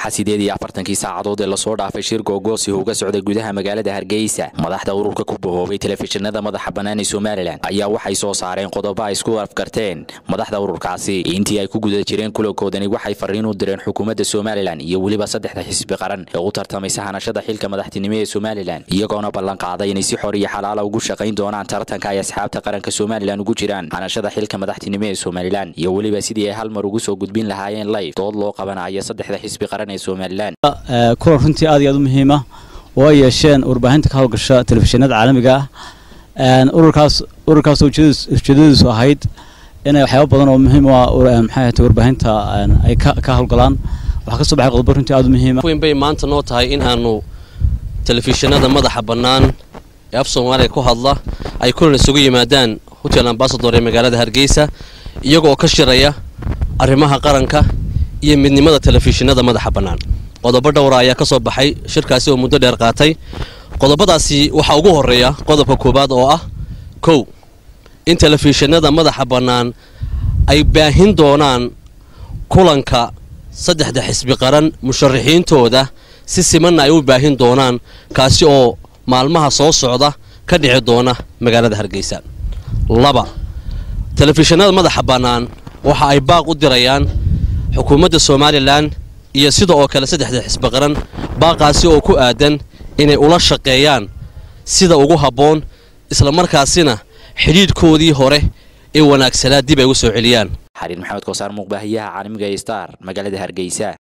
waxaa sideed iyo afartankii saacadood ee lasoo dhaafay shir googoosi uga socday gudaha magaalada hargeysa madaxda ururka ku bahoobay telefishinada madaxa bannaan ee somalilan ayaa waxay soo saareen qodobo ay isku afgarteen madaxda ururkaasi intii ay ku guda jireen kulankoodani waxay fariin u direen xukuumadda somalilan iyo weliba saddexda xisbi qaran ee u tartamaysa hanashada xilka madaxtinimo ee somalilan iyagoona ballan qaaday inay si xor iyo xalaala ugu shaqayn doonaan tartanka ay asxaabta qaranka somalilan ugu jiraan hanashada xilka madaxtinimo ee somalilan iyo weliba sidii ay hal mar ugu soo gudbin lahaayeen live dood loo qabanayo saddexda xisbi qaran ee somalilan kulan runtii aad iyo aad u muhiima oo ay yeesheen warbaahinta ka howlgasha telefishinada caalamiga ah ururkaas ururkaas ujeedadiisu ahayd inay waxyaaba badan oo muhiim u ah maxay ahayd warbaahinta ay ka howlgalaan waxaa ka soo baxay qodobo runtii aad u muhiima weyn bay maanta noo tahay in aanu telefishinada madaxa bannaan ee af soomaaliya ku hadla ay kulan isugu yimaadaan hotel ambasador ee magaalada hargeysa iyagoo ka shiraya arrimaha qaranka iyo midnimada telefishinada madaxa bannaan qodobo dhowra ayaa ka soo baxay shirkaasi oo muddo dheer qaatay qodobadaasi waxaa ugu horreeya qodobka koowaad oo ah kow in telefishinada madaxa bannaan ay baahin doonaan kulanka saddexda xisbi qaran musharaxiintooda si simanna ay u baahin doonaan kaasi oo maalmaha soo socda ka dhici doona magaalada hargeysa laba telefishinada madaxa bannaan waxa ay baaq u dirayaan xukuumadda somalilan iyo sida oo kale saddexda xisbi qaran baaqaasi oo ku aadan inay ula shaqeeyaan sida ugu habboon islamarkaasina xidhiidhkoodii hore ee wanaagsanaa dib ay u soo celiyaan xariir maxamed koosaar muuqbaahiyaha caalamiga ee star magaalada hargeysa